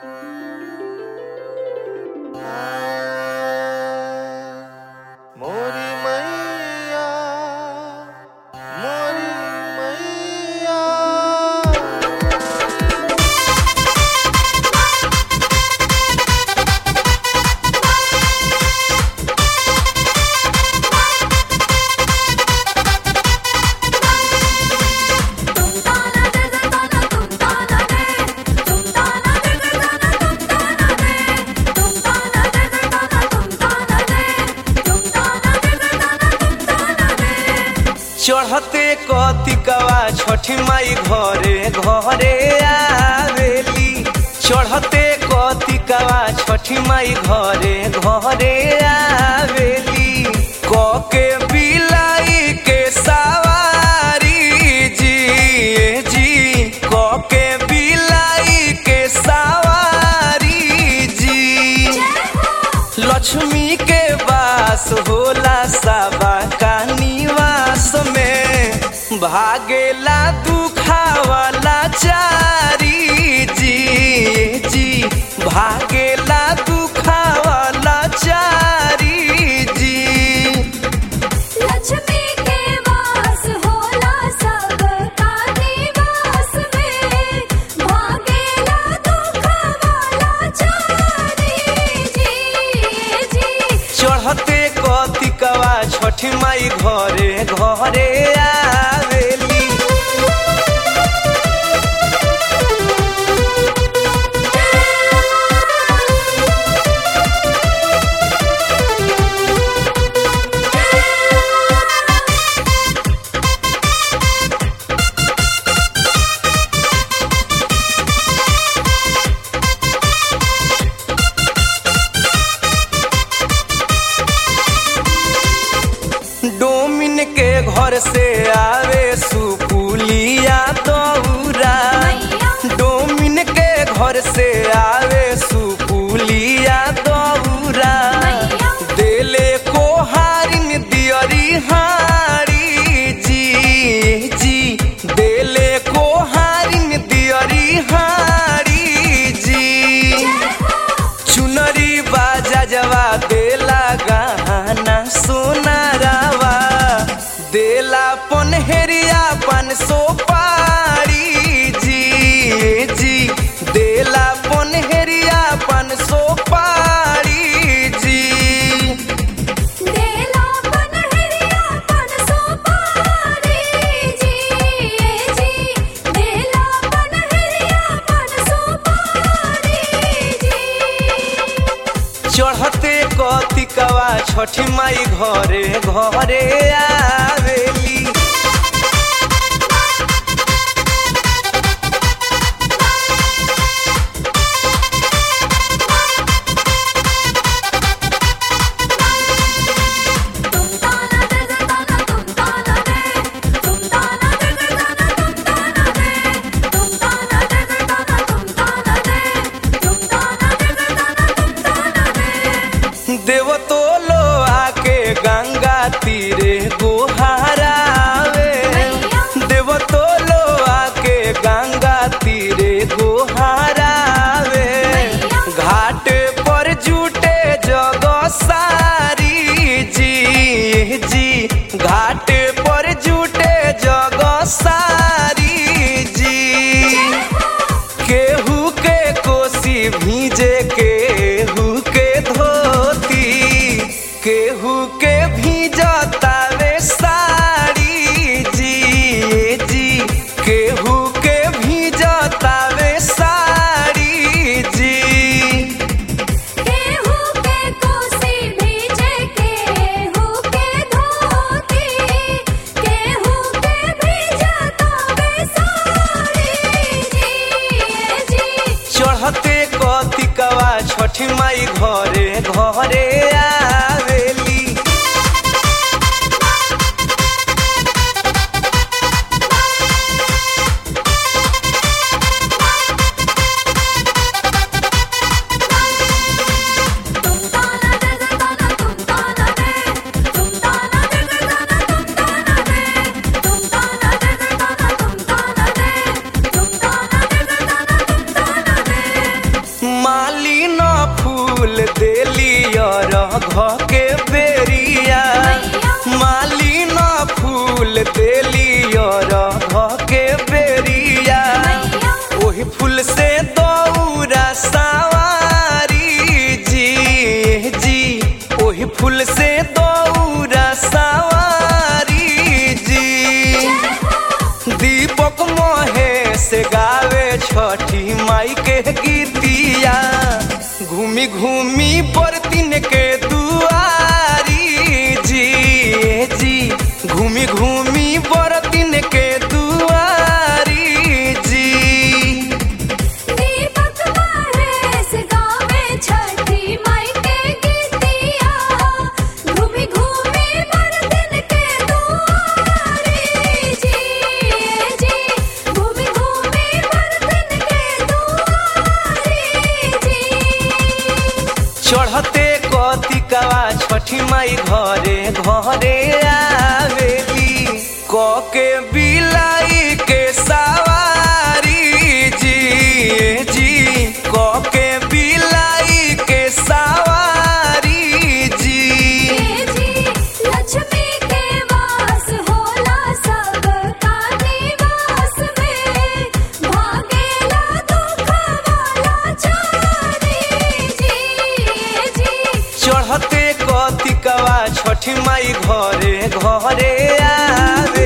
मोरी मैया मोरी मैया चढ़ते कतिकवा छठी माई घरे घरे आवेली चढ़ते कतिकवा छठी माई घरे घरे आवेली कके बिलाई के सवारी जी ए जी कके बिलाई के सवारी जी लक्ष्मी के वास होला सबा का निवास में भागेला दुखावाला चारी जी जी भागेला दुखावाला चारी जी लक्ष्मी के वास होला सब का निवास में भागेला दुख वाला चारी जी जी चढ़ते कतिकवा छठी माई घरे घरे आवेली डोमिन के घर से आवे सुपुलिया दौरा डोमिन के घर से आवे सुपुलिया दौरा देले को हारिन दियरी हारी जी जी देले को हारिन दियरी हारी जी चुनरी बाजा जवा देला गहना सोनारावा देला पनहेरिया पन सो पारी जी जी देला पनहेरिया पन सो पारी जी देला पनहरिया पन सो पारी जी जी देला पनहरिया पन सो पारी जी चढ़ते कतिकवा छठी माई घरे घरे आवेली तुम ताना दे दे ताना तुम ताना दे तुम ताना दे दे ताना तुम ताना दे तुम ताना दे दे ताना तुम ताना दे तुम ताना दे दे ताना तुम ताना दे देवतो लो आके गंगा तीरे गोहारावे देवतो लो आके गंगा तीरे गोहारावे घाट पर जुटे जग सारी जी जी घाट पर जुटे जग सारी जी केहू के कोसी भीजे केहू के धोती केहू के भीजतावे साड़ी जी जी केहू के भीजतावे साड़ी जी केहू के कोसी भीजे केहू के धोती केहू के भीजता बेसारी जी जी चढ़ते कतिकवा छठी माई घरे घरे आवेली तुम ताना दे दे ताना तुम ताना दे तुम ताना दे दे ताना तुम ताना दे तुम ताना दे दे ताना तुम ताना दे तुम ताना दे दे ताना तुम ताना दे घ के बेरिया मालिन फूल देली और घ के बेरिया ओही फूल से दौरा सवारी जी जी ओही फूल से दौरा सवारी जी दीपक महेश गावे छठी माई के गीतिया घूमी घूमी बरतिन के दुआरी जी जी घूमी घूमी बरतिन के दुआरी जी दीपक महेश गावे छठी माई के गीतिया घूमी घूमी बरतिन के दुआरी जी जी घूमी घूमी बरतिन के दुआरी जी चढ़ते कतिकवा छठी माई घरे घरे आवेली क के बिलाई के सवारी जी जी क के बिलाई के सवारी जी जी लक्ष्मी के वास होला सब का निवास में भागेला दुख वाला छोरी जी जी चढ़ते कतिकवा छठी माई घरे घरे आवे